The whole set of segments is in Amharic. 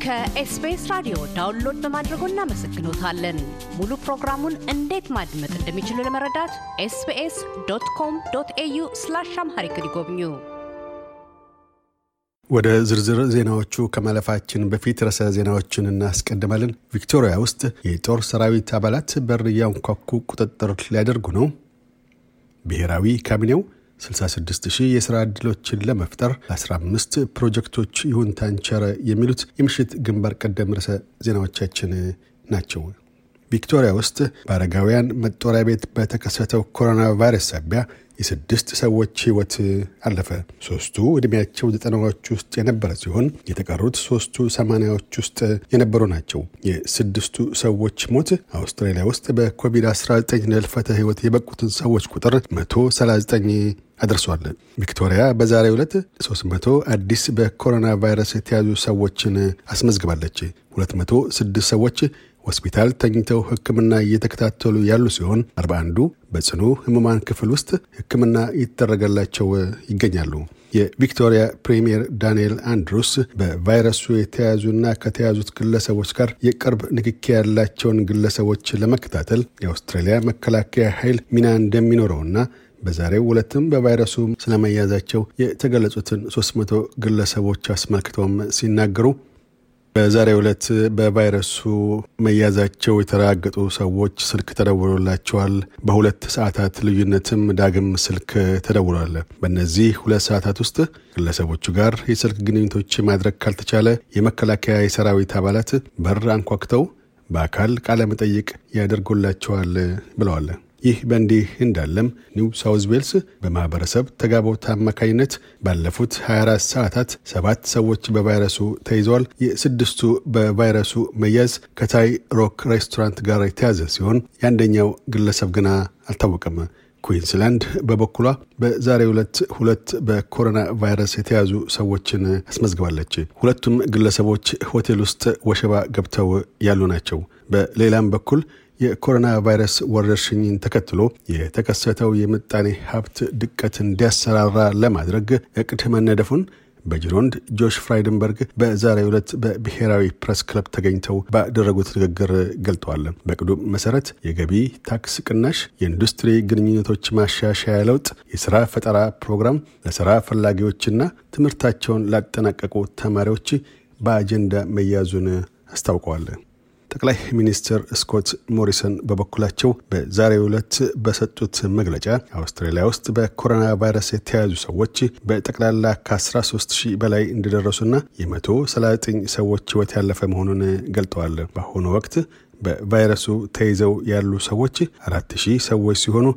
ከኤስቢኤስ ራዲዮ ዳውንሎድ በማድረጎ እናመሰግኖታለን። ሙሉ ፕሮግራሙን እንዴት ማድመጥ እንደሚችሉ ለመረዳት ኤስቢኤስ ዶት ኮም ዶት ኤዩ ስላሽ አምሃሪክ ይጎብኙ። ወደ ዝርዝር ዜናዎቹ ከማለፋችን በፊት ርዕሰ ዜናዎችን እናስቀድማለን። ቪክቶሪያ ውስጥ የጦር ሰራዊት አባላት በር እያንኳኩ ቁጥጥር ሊያደርጉ ነው። ብሔራዊ ካቢኔው 66 ሺህ የሥራ ዕድሎችን ለመፍጠር ለ15 ፕሮጀክቶች ይሁንታን ቸረ። የሚሉት የምሽት ግንባር ቀደም ርዕሰ ዜናዎቻችን ናቸው። ቪክቶሪያ ውስጥ በአረጋውያን መጦሪያ ቤት በተከሰተው ኮሮና ቫይረስ ሳቢያ የስድስት ሰዎች ሕይወት አለፈ። ሶስቱ ዕድሜያቸው ዘጠናዎች ውስጥ የነበረ ሲሆን የተቀሩት ሶስቱ ሰማንያዎች ውስጥ የነበሩ ናቸው። የስድስቱ ሰዎች ሞት አውስትራሊያ ውስጥ በኮቪድ-19 ለህልፈተ ሕይወት የበቁትን ሰዎች ቁጥር 139 አድርሷል። ቪክቶሪያ በዛሬው ዕለት 300 አዲስ በኮሮና ቫይረስ የተያዙ ሰዎችን አስመዝግባለች። 206 ሰዎች ሆስፒታል ተኝተው ሕክምና እየተከታተሉ ያሉ ሲሆን 41ዱ በጽኑ ህሙማን ክፍል ውስጥ ሕክምና እየተደረገላቸው ይገኛሉ። የቪክቶሪያ ፕሬምየር ዳንኤል አንድሩስ በቫይረሱ የተያዙና ከተያዙት ግለሰቦች ጋር የቅርብ ንክኪ ያላቸውን ግለሰቦች ለመከታተል የአውስትራሊያ መከላከያ ኃይል ሚና እንደሚኖረውና በዛሬው ዕለትም በቫይረሱ ስለመያዛቸው የተገለጹትን 300 ግለሰቦች አስመልክተውም ሲናገሩ በዛሬው ዕለት በቫይረሱ መያዛቸው የተረጋገጡ ሰዎች ስልክ ተደውሎላቸዋል። በሁለት ሰዓታት ልዩነትም ዳግም ስልክ ተደውሏል። በእነዚህ ሁለት ሰዓታት ውስጥ ግለሰቦቹ ጋር የስልክ ግንኙነቶች ማድረግ ካልተቻለ የመከላከያ የሰራዊት አባላት በር አንኳኩተው በአካል ቃለ መጠይቅ ያደርጉላቸዋል ብለዋል። ይህ በእንዲህ እንዳለም ኒው ሳውዝ ዌልስ በማህበረሰብ ተጋቦት አማካኝነት ባለፉት 24 ሰዓታት ሰባት ሰዎች በቫይረሱ ተይዘዋል። የስድስቱ በቫይረሱ መያዝ ከታይ ሮክ ሬስቶራንት ጋር የተያዘ ሲሆን የአንደኛው ግለሰብ ግና አልታወቀም። ኩዊንስላንድ በበኩሏ በዛሬው ዕለት ሁለት በኮሮና ቫይረስ የተያዙ ሰዎችን አስመዝግባለች። ሁለቱም ግለሰቦች ሆቴል ውስጥ ወሸባ ገብተው ያሉ ናቸው። በሌላም በኩል የኮሮና ቫይረስ ወረርሽኝን ተከትሎ የተከሰተው የምጣኔ ሀብት ድቀት እንዲያሰራራ ለማድረግ እቅድ መነደፉን በጅሮንድ ጆሽ ፍራይደንበርግ በዛሬው ዕለት በብሔራዊ ፕሬስ ክለብ ተገኝተው ባደረጉት ንግግር ገልጠዋል። በቅዱ መሰረት የገቢ ታክስ ቅናሽ፣ የኢንዱስትሪ ግንኙነቶች ማሻሻያ ለውጥ፣ የስራ ፈጠራ ፕሮግራም ለስራ ፈላጊዎችና ትምህርታቸውን ላጠናቀቁ ተማሪዎች በአጀንዳ መያዙን አስታውቀዋል። ጠቅላይ ሚኒስትር ስኮት ሞሪሰን በበኩላቸው በዛሬው ዕለት በሰጡት መግለጫ አውስትራሊያ ውስጥ በኮሮና ቫይረስ የተያዙ ሰዎች በጠቅላላ ከ13 ሺህ በላይ እንደደረሱና የ139 ሰዎች ሕይወት ያለፈ መሆኑን ገልጠዋል። በአሁኑ ወቅት በቫይረሱ ተይዘው ያሉ ሰዎች አራት ሺህ ሰዎች ሲሆኑ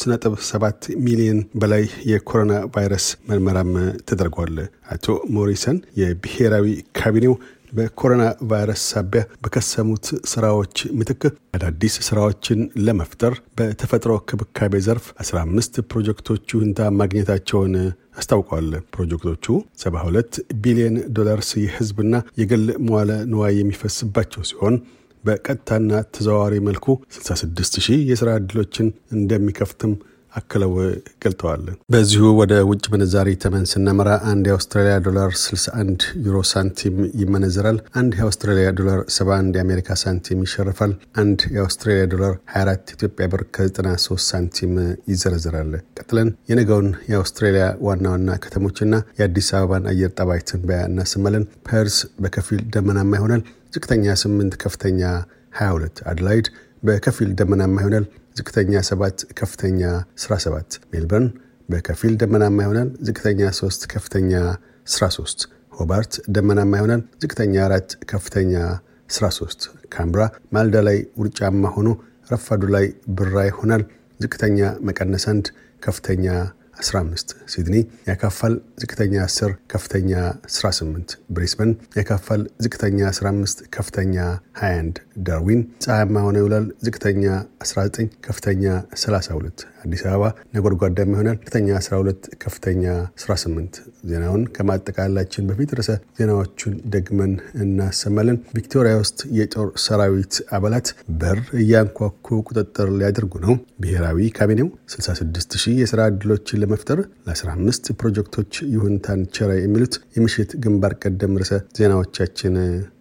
ከ3.7 ሚሊዮን በላይ የኮሮና ቫይረስ ምርመራም ተደርጓል። አቶ ሞሪሰን የብሔራዊ ካቢኔው በኮሮና ቫይረስ ሳቢያ በከሰሙት ስራዎች ምትክ አዳዲስ ስራዎችን ለመፍጠር በተፈጥሮ ክብካቤ ዘርፍ 15 ፕሮጀክቶች ይሁንታ ማግኘታቸውን አስታውቀዋል። ፕሮጀክቶቹ 72 ቢሊዮን ዶላርስ የህዝብና የግል መዋለ ንዋይ የሚፈስባቸው ሲሆን በቀጥታና ተዘዋዋሪ መልኩ 66 ሺህ የሥራ ዕድሎችን እንደሚከፍትም አክለው ገልጠዋል። በዚሁ ወደ ውጭ ምንዛሪ ተመን ስናመራ አንድ የአውስትራሊያ ዶላር 61 ዩሮ ሳንቲም ይመነዘራል። አንድ የአውስትራሊያ ዶላር 71 የአሜሪካ ሳንቲም ይሸርፋል። አንድ የአውስትራሊያ ዶላር 24 ኢትዮጵያ ብር ከ93 ሳንቲም ይዘረዝራል። ቀጥለን የነገውን የአውስትራሊያ ዋና ዋና ከተሞችና የአዲስ አበባን አየር ጠባይ ትንበያ እናሰማለን። ፐርስ በከፊል ደመናማ ይሆናል። ዝቅተኛ 8 ከፍተኛ 22። አድላይድ በከፊል ደመናማ ይሆናል። ዝቅተኛ 7 ከፍተኛ 17። ሜልበርን በከፊል ደመናማ ይሆናል። ዝቅተኛ 3 ከፍተኛ 13። ሆባርት ደመናማ ይሆናል። ዝቅተኛ 4 ከፍተኛ 13። ካምብራ ማልዳ ላይ ውርጫማ ሆኖ ረፋዱ ላይ ብራ ይሆናል። ዝቅተኛ መቀነስ 1 ከፍተኛ 15 ሲድኒ ያካፋል። ዝቅተኛ 10 ከፍተኛ 18 ብሪስበን ያካፋል። ዝቅተኛ 15 ከፍተኛ 21 ዳርዊን ፀሐያማ ሆነ ይውላል። ዝቅተኛ 19 ከፍተኛ 32 አዲስ አበባ ነጎድጓዳማ ይሆናል። ዝቅተኛ 12 ከፍተኛ 18 ዜናውን ከማጠቃላችን በፊት ርዕሰ ዜናዎቹን ደግመን እናሰማለን። ቪክቶሪያ ውስጥ የጦር ሰራዊት አባላት በር እያንኳኩ ቁጥጥር ሊያደርጉ ነው። ብሔራዊ ካቢኔው 66 ሺህ የስራ ዕድሎችን ለመፍጠር ለ15 ፕሮጀክቶች ይሁንታን ቸረ። የሚሉት የምሽት ግንባር ቀደም ርዕሰ ዜናዎቻችን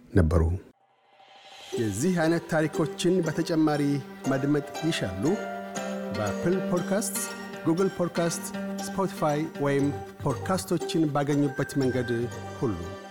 ነበሩ። የዚህ አይነት ታሪኮችን በተጨማሪ ማድመጥ ይሻሉ? በአፕል ፖድካስት፣ ጉግል ፖድካስት፣ ስፖቲፋይ ወይም ፖድካስቶችን ባገኙበት መንገድ ሁሉ